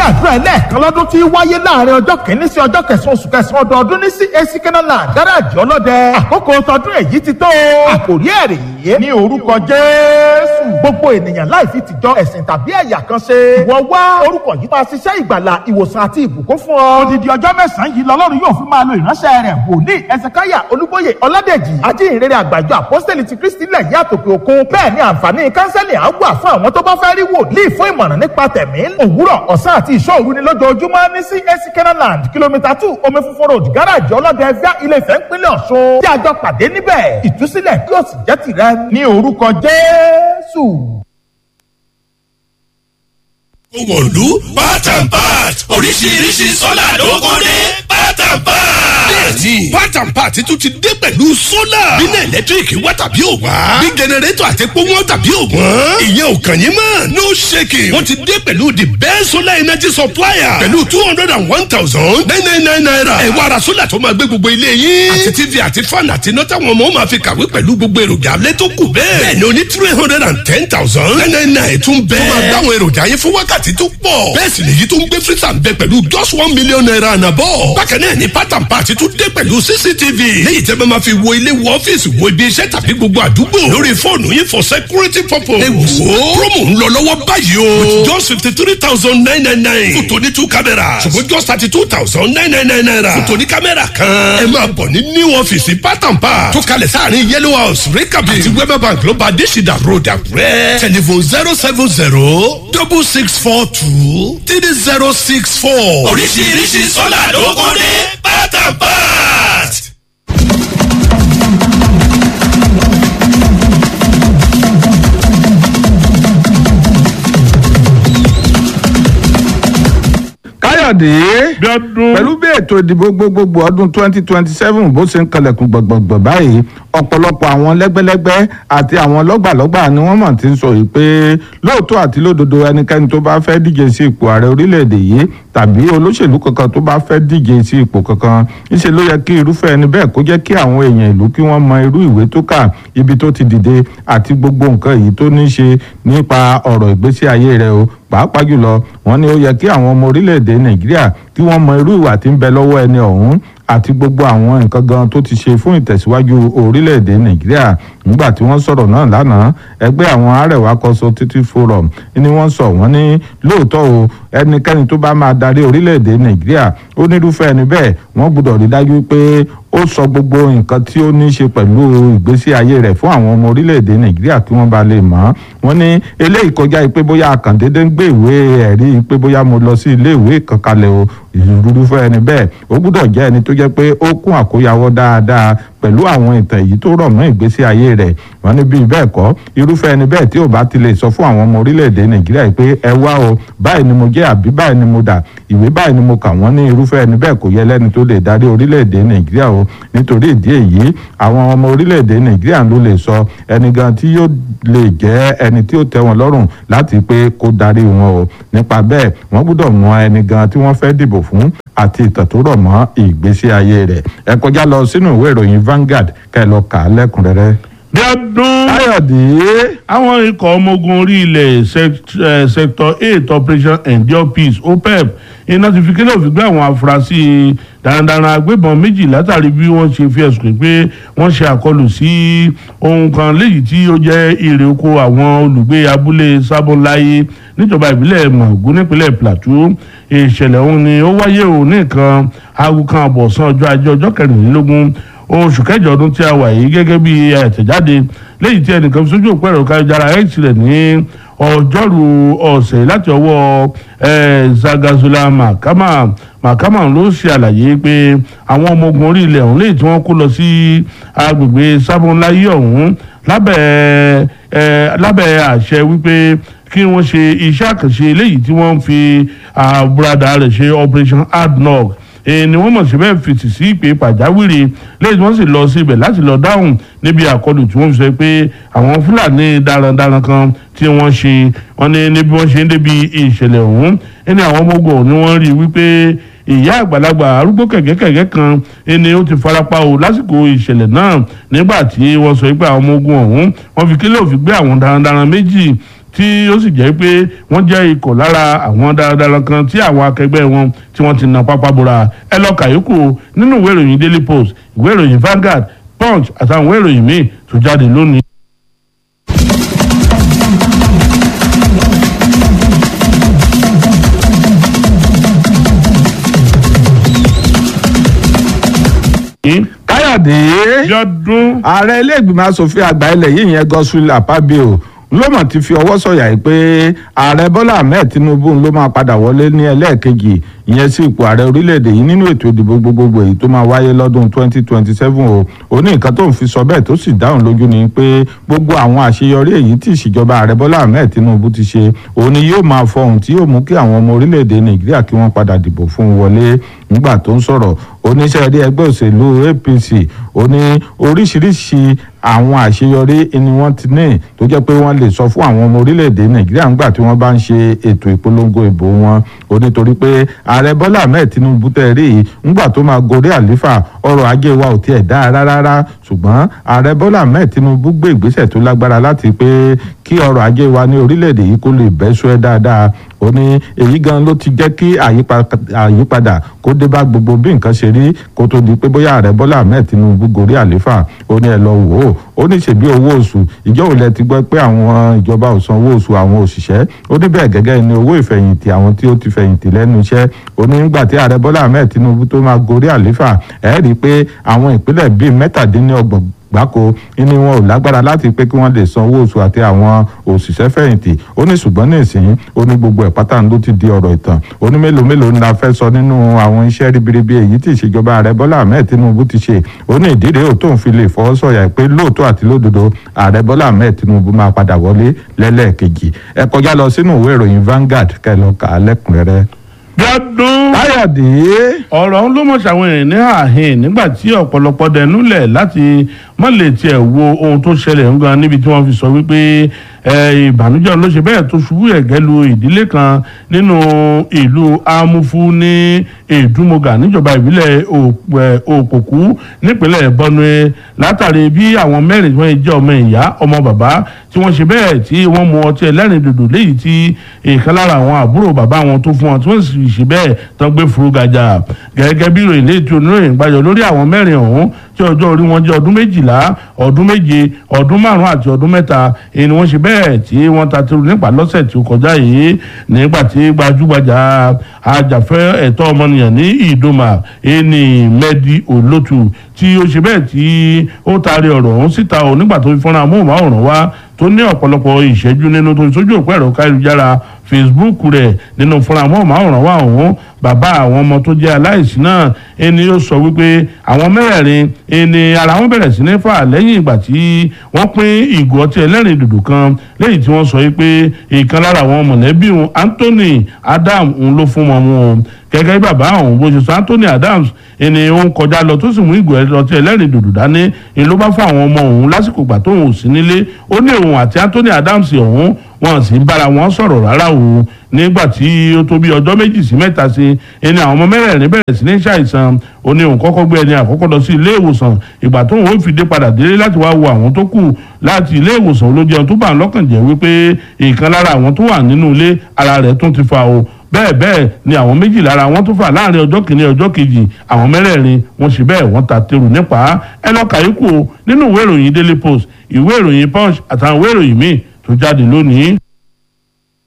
àdúrà ẹlẹ́ẹ̀kan lọ́dún tí wáyé láàrin ọjọ́ kìíní sí ọjọ́ kẹsàn-án oṣù kẹsàn-án ọdọọdún ní CAC Kenaland gáràjì ọlọ́dẹ àkókò tọdún èyí ti tó àkòrí ẹ̀rì yìí ní orúkọ Jésù gbogbo ènìyàn láì fi tìjọ ẹ̀sìn tàbí ẹ̀yà kan ṣe ìwọ wá orúkọ yìí máa ṣiṣẹ́ ìgbàlà ìwòsàn àti ìbùkún fún ọ odidi ọjọ́ mẹ́sàn-án yìí lọ́lọ́run yóò fi máa lo ìránṣẹ́ rẹ̀ wòlíì ẹsẹ̀káyà olúbóyè ọládèjì ajínrere àgbàjọ àpọ́sítẹ́lì ti kristi lẹ̀ yí àtòkè òkun bẹ́ẹ̀ ni àǹfààní kánsẹ́lì á wà fún àwọn tó bá fẹ́ rí wòlíì fún ìmọ̀ràn nípa tẹ̀mí òwúrọ̀ ọ̀sán àti ìṣọ́òru ni lójoojúmọ́ ní CAC Kenaland kìlómítà two omi funfun road gáràjì ọlọ́dẹ ẹ̀fíà ilé Ifẹ̀ ńpínlẹ̀ Ọ̀ṣun tí a jọ pàdé níbẹ̀ ìtúsílẹ̀ yóò sì jẹ́ tìrẹ ní orúkọ Jésù. Òwòlú part and part oríṣiríṣi sọ́là ló kó dé part and part. Bẹ́ẹ̀ni part and part tún ti dé pẹ̀lú sólà. Bínú ẹ̀lẹ́tíríkì wá tàbí ò wá. Bí jẹnẹrétọ̀ àti epo wọn tàbí ò wọ́n. Ìyẹn ò kàn yín mọ́. No shaking. Wọ́n ti dé pẹ̀lú the best solar energy supplier. Pẹ̀lú two hundred and one thousand nine nine nine naira. Ẹ wá ra sólà tó máa gbé gbogbo ilé yín. Àti TV àti fan àti iná táwọn ọmọ máa fi kàwé pẹ̀lú gbogbo èròjà alẹ́ tó kù bẹ́ẹ̀. Bẹ́ẹ̀ni o ní three hundred and ten thousand nine nine nine tún bẹ́ẹ̀. Tó máa dáwọn èròjà yín fún wákàtí tó pọ̀. bẹ́ẹ̀ sì lèyí tó ń gbé freezer ń bẹ pẹ̀lú just one million naira ànàbọ̀. bákan náà ni part and part tún dé pẹ̀lú cctv. léyìí tẹ́ bá máa fi wo ilé wo ọ́fíìsì wo ibi iṣẹ́ tàbí gbogbo àdúgbò. lórí fóònù yín for security purpose. ẹ wò ó promo ń lọ lọ́wọ́ báyìí o. with just fifty three thousand nine nine nine. fún tòní two cameras. ṣùgbọ́n just thirty two thousand nine nine nine naira. fún tòní kámẹ́rà kan. ẹ máa bọ̀ ní new ọ́fíìsì part and part. tó kalẹ̀ sáàrin yellow house rekabi. àti wema bank ló bá adésìdá road àkúrẹ́. telephone zero seven zero double six four two three zero six four. oríṣiríṣi sọ́là ló kún ní pátápát. káyọ̀dé pẹ̀lú bí ètò ìdìbò gbogbogbò ọdún twenty twenty seven bó ṣe ń kalẹ̀kùn gbọ̀ngbọ̀ngbọ̀n báyìí ọ̀pọ̀lọpọ̀ àwọn lẹ́gbẹ́lẹ́gbẹ́ àti àwọn lọ́gbàlọ́gbà ni wọ́n mọ̀ ti ń sọ yìí pé lóòótọ́ àti lódodo ẹnikẹ́ni tó bá fẹ́ díje sí ipò ààrẹ orílẹ̀-èdè yìí tàbí olóṣèlú kankan tó bá fẹ́ díje sí ipò kankan ńṣe ló yẹ kí irúfẹ́ ẹni bẹ́ẹ̀ kó jẹ́ kí àwọn èèyàn ìlú kí wọ́n mọ irú ìwé tó kà ibi tó ti dìde àti gbogbo nǹkan èyí tó ní ṣe nípa ọ̀rọ̀ ìgbésí ayé rẹ̀ o pàápàá jùlọ wọ́n ní ó yẹ kí àwọn ọmọ orílẹ̀-èdè nàìjíríà kí wọ́n mọ irú ìwà tí ń bẹ lọ́wọ́ ẹni ọ̀hún àti gbogbo àwọn nǹkan gan tó ti ṣe fún ìtẹ̀síwájú orílẹ̀-èdè nàìjíríà nígbà tí wọ́n sọ̀rọ̀ náà lánàá ẹgbẹ́ àwọn arẹwà consultative forum ni wọ́n sọ wọ́n ní lóòótọ́ o ẹnikẹ́ni tó bá máa darí orílẹ̀-èdè nàìjíríà ó nírúfẹ́ ẹni bẹ́ẹ̀ wọ́n gbọ́dọ̀ rí dájú pé ó sọ gbogbo nǹkan tí ó ní í ṣe pẹ̀lú ìgbésí ayé rẹ̀ fún àwọn ọmọ orílẹ̀-èdè nàìjíríà kí wọ́n bá lè mọ̀ wọ́n ní eléyìí kọjá pé bóyá àkàndédé ń gbé ìwé ẹ̀rí pé bóyá mo lọ sí ilé ìwé kan kalẹ̀ o ìrúfẹ́ ẹni bẹ́ẹ̀ ó gbọ́dọ̀ jẹ́ ẹni tó jẹ́ pé ó kún àkóyawọ́ dáadáa pẹ̀lú àwọn ìtàn èyí tó rọ̀ mọ́ ìgbésí ayé rẹ̀ wọ́n ní bíi bẹ́ẹ̀ kọ́ irúfẹ́ ẹni bẹ́ẹ̀ tí ò bá ti lè sọ fún àwọn ọmọ orílẹ̀-èdè nàìjíríà pé ẹ wá o báyìí ni mo jẹ́ àbí báyìí ni mo dà ìwé báyìí ni mo kà wọ́n ní irúfẹ́ ẹni bẹ́ẹ̀ kò yẹ lẹ́ni tó lè darí orílẹ̀-èdè nàìjíríà o nítorí ìdí èyí àwọn ọmọ orílẹ̀-èdè nàìjíríà ló lè sọ ẹni gan tí yóò lè jẹ́ ẹni tí ó tẹ́ wọn lọ́rùn láti pé kó darí wọn o nípa bẹ́ẹ̀ wọ́n gbọ́dọ̀ mọ ẹni gan tí wọ́n fẹ́ dìbò fún àti ìtàn tó rọ̀ mọ́ ìgbésí ayé rẹ̀ ẹ kọjá lọ sínú ìwé ìròyìn Vanguard kẹ́ ẹ lọ kà á lẹ́kùnrẹ́rẹ́. bí ọdún káyọ̀dé àwọn ikọ̀ ọmọ ogun orí ilẹ̀ sect- eh, sector eight operation endure peace opep iná ti fi kílẹ̀ òfin gbé àwọn afurasí darandaran agbébọn méjì látàrí bí wọ́n ṣe fi ẹ̀sùn pé wọ́n ṣe àkọlù sí ohun kan léyìí tí ó jẹ́ èrè oko àwọn olùgbé abúlé sábọ́nláyé níjọba ìbílẹ̀ mọ̀gún nípínlẹ̀ plateau ìṣẹ̀lẹ̀ ọ̀hún ni ó wáyé ò ní nǹkan aago kan àbọ̀ ọ̀sán ọjọ́ ajé ọjọ́ kẹrìnlélógún oṣù kẹjọ ọdún tí a wà yìí gẹ́gẹ́ bí àtẹ̀jáde léyìí tí ẹnìkan fi sójú òpó ẹ̀rọ káyọ̀jára x rẹ̀ ní ọjọ́rú ọ̀sẹ̀ láti ọwọ́ eh, zagazola mahama mahama ló ṣe àlàyé pé àwọn ọmọ ogun orí ilẹ̀ ọ̀hún léyìí tí wọ́n kó lọ sí agbègbè sábọ̀nláyé ọ̀hún lábẹ́ eh, lábẹ́ àṣẹ wípé kí wọ́n ṣe iṣẹ́ àkànṣe eléyìí tí wọ́n fi àbúradà rẹ̀ ṣe operation hardknock ni wọ́n mọ̀ sí bẹ́ẹ̀ fèsì sí ìpè pàjáwìrì lẹ́yìn tí wọ́n sì lọ sí ibẹ̀ láti lọ dáhùn níbi àkọlù tí wọ́n fi sọ pé àwọn fúlàní darandaran kan tí wọ́n ṣe wọ́n ní níbi wọ́n ṣe ń débi ìṣẹ̀lẹ̀ ọ̀hún ẹni àwọn ọmọ ogun ni wọ́n rí wípé ìyá àgbàlagbà arúgbó kẹ̀kẹ́kẹ̀kẹ́ kan ẹni ó ti farapa o lásìkò ìṣẹ̀lẹ̀ náà nígbà tí wọ́n sọ pé àwọn ọmọ ogun ọ̀hún wọ́n fi kílẹ̀ òfin gbé àwọn darandaran méjì tí ó sì jẹ́ pé wọ́n jẹ́ ikọ̀ lára àwọn darandaran kan tí àwọn akẹgbẹ́ wọn tí wọ́n ti na pápá bora ẹ lọ kàyókù nínú ìwé ìròyìn daily post ìwé ìròyìn Vanguard punch àtàwọn ìwé ìròyìn míì tó jáde lónìí. káyọ̀dé yọdún ààrẹ ilé-ìgbìmọ̀ asòfin àgbà ilẹ̀ yìí yẹn Godswill Akpabio ló mọ̀ ti fi ọwọ́ sọ̀yà yìí pé ààrẹ Bọ́lá Ahmed Tinubu ló máa padà wọlé ní ẹlẹ́ẹ̀kejì ìyẹn sí ipò ààrẹ orílẹ̀-èdè yìí nínú ètò ìdìbò gbogbogbò èyí tó máa wáyé lọ́dún 2027 o ó ní nǹkan tó ń fi sọ bẹ́ẹ̀ tó sì dáhùn lójú ni pé gbogbo àwọn àṣeyọrí èyí tí ìṣèjọba ààrẹ Bọ́lá Ahmed Tinubu ti ṣe òun ni yóò máa fọhùn tí yóò mú kí àwọn ọmọ orílẹ̀-èdè Nàìjíríà kí wọ́n padà dìbò fún un wọlé nígbà tó ń sọ̀rọ̀ oníṣẹ́ rí ẹgbẹ́ òṣèlú APC ó ní oríṣiríṣi àwọn àṣeyọrí ni wọ́n ti ní tó jẹ́ pé wọ́n lè sọ fún àwọn ọmọ orílẹ̀-èdè Nàìjíríà ńgbà tí wọ́n bá ń ṣe ètò ìpolongo ìbò wọn ó nítorí pé ààrẹ Bọ́lá Ahmed Tinubu tẹ̀ rí i ńgbà tó máa gorí àléfà ọrọ̀ ajé wa ò tiẹ̀ dáa rárá ṣùgbọ́n ààrẹ Bọ́lá Ahmed Tinubu gbé ìgbésẹ̀ tó lágbára láti pé kí ọrọ̀ ajé wa ní orílẹ̀-èdè yìí kó lè bẹ́ sọ́ ẹ́ dáadáa ó ní èyí gan ló ti jẹ́ kí àyípadà kó dé bá gbogbo bí nǹkan ṣe rí kó tó di pé bóyá ààrẹ Bọ́lá Ahmed Tinubu gorí àléfà ó ní ẹ lọ wò ó ó ní ṣèbí owó oṣù ìjọ òun lẹ ti gbọ́ pé àwọn ìjọba ò san owó oṣù àwọn òṣìṣẹ́ ó ní bẹ́ẹ̀ gẹ́gẹ́ ni owó ìfẹ̀yìntì àwọn tí ó ti fẹ̀yìntì lẹ́nu iṣẹ́ ó ní nígbà tí ààrẹ Bọ́lá Ahmed Tinubu tó máa gorí àléfà ẹ̀ rí i pé àwọn ìpínlẹ̀ bíi mẹ́tàdínlọ́gbọ̀n gbáko ní wọn ò lágbára láti pé kí wọ́n lè san owó oṣù àti àwọn òṣìṣẹ́ fẹ̀yìntì ó ní ṣùgbọ́n ní ìsìn ó ní gbogbo ẹ̀ pátá ló ti di ọ̀rọ̀ ìtàn ó ní mélòó mélòó ni la fẹ́ sọ nínú àwọn iṣẹ́ ribiribi èyí tí ìṣèjọba ààrẹ Bọ́lá Ahmed Tinubu ti ṣe ó ní ìdí rèé tó ń fi lè fọwọ́ sọ̀yà pé lóòótọ́ àti lódodo ààrẹ Bọ́lá Ahmed Tinubu máa padà wọlé lẹ́lẹ́ẹ̀kejì ẹ kọjá lọ sínú ìwé ìròyìn Vanguard kẹlọ kà á lẹ́kùnrẹ́rẹ́. yọdún káyọ̀dé ọ̀rọ̀ ń ló mọ̀ ṣàwọn èèyàn ní àhìn nígbà tí ọ̀pọ̀lọpọ̀ dẹnúlẹ̀ láti má lè tiẹ̀ wo ohun tó ṣẹlẹ̀ ń gan níbi tí wọ́n fi sọ wípé ìbànújẹ́ ló ṣe bẹ́ẹ̀ tó ṣubú ẹ̀gẹ́ lu ìdílé kan nínú ìlú amúfú ní èdúmọ̀gà níjọba ìbílẹ̀ òpòkú nípínlẹ̀ Benue látàrí bí àwọn mẹ́rin tí wọ́n jẹ́ ọmọ ìyá ọmọ bàbá tí wọ́n ṣe bẹ́ẹ̀ tí wọ́n mu ọtí ẹlẹ́rìn dòdò léyìí tí ìkan lára àwọn àbúrò bàbá wọn tó fún wọn tí wọ́n sì ṣe bẹ́ẹ̀ tán gbé furu gàjà gẹ́gẹ́ bí ìròyìn léètò oníròyìn gbàjọ lórí àwọn mẹ́rin ọ̀hún tí ọjọ́ orí wọn jẹ́ ọdún méjìlá ọdún méje ọdún márùn-ún àti ọdún mẹ́ta èyí ni wọ́n ṣe bẹ́ẹ̀ tí wọ́n ta tìrù nípa lọ́sẹ̀ tí ó kọjá yìí nígbà tí gbajúgbajà ajàfẹ́ ẹ̀tọ́ ọmọnìyàn ní ìdòmà ẹni mẹ́dí olótù tí ó ṣe bẹ́ẹ̀ tí ó taari ọ̀rọ̀ ọ̀hún síta ò nígbà tó fi fọ́nrán amóhùnmáwòrán wá tó ní ọ̀pọ̀lọpọ̀ ìṣẹ́jú nínú tó sójú òpó ẹ̀rọ káyélujára Facebook rẹ̀ nínú fúnra amóhùnmáwòrán wá ọ̀hún bàbá àwọn ọmọ tó jẹ́ aláìsí náà ẹni yóò sọ wípé àwọn mẹ́rẹ̀ẹ̀rin ẹni ara wọn bẹ̀rẹ̀ sí ní fà lẹ́yìn ìgbà tí wọ́n pín ìgò ọtí ẹlẹ́rìn dòdò kan lẹ́yìn tí wọ́n sọ wípé ìkan lára àwọn mọ̀lẹ́bí òun Anthony Adam òun ló fún wọn wọn gẹ́gẹ́ bí bàbá àwọn bó ṣe sọ Anthony Adams ẹni ó ń kọjá lọ tó sì mú ìgò ọtí ẹlẹ́rìn dòdò dání ni ló bá fún àwọn ọmọ òun lásìkò ìgbà tóun ò sí nílé ó ní òun àti Anthony Adams ọ̀hún wọn sì ń bára wọn sọ̀rọ̀ rárá o nígbà tí ó tó bí ọjọ́ méjì sí mẹ́ta sí ẹni àwọn ọmọ mẹ́rẹ̀ẹ̀rin bẹ̀rẹ̀ sí ní ṣàìsàn ó ní òun kọ́kọ́ gbé ẹni àkọ́kọ́ lọ sí ilé ìwòsàn ìgbà tóun ó fi dé padà délé láti wá wo àwọn tó kù láti ilé ìwòsàn ló jẹun tó bá ń lọ́kàn jẹ́ wípé ìkan lára àwọn tó wà nínú ilé ara rẹ̀ tún ti fa o bẹ́ẹ̀ bẹ́ẹ̀ ni àwọn méjì lára wọn tó fà láàrin ọjọ́ kìíní ọjọ́ kejì àwọn mẹ́rẹ̀ẹ̀rin wọ́n ṣe bẹ́ẹ̀ wọ́n ta tẹrù nípa ẹ lọ́ọ́ kàyíkù nínú ìwé ìròyìn Daily Post ìwé ìròyìn Punch àtàwọn ìwé ìròyìn míì tó jáde lónìí.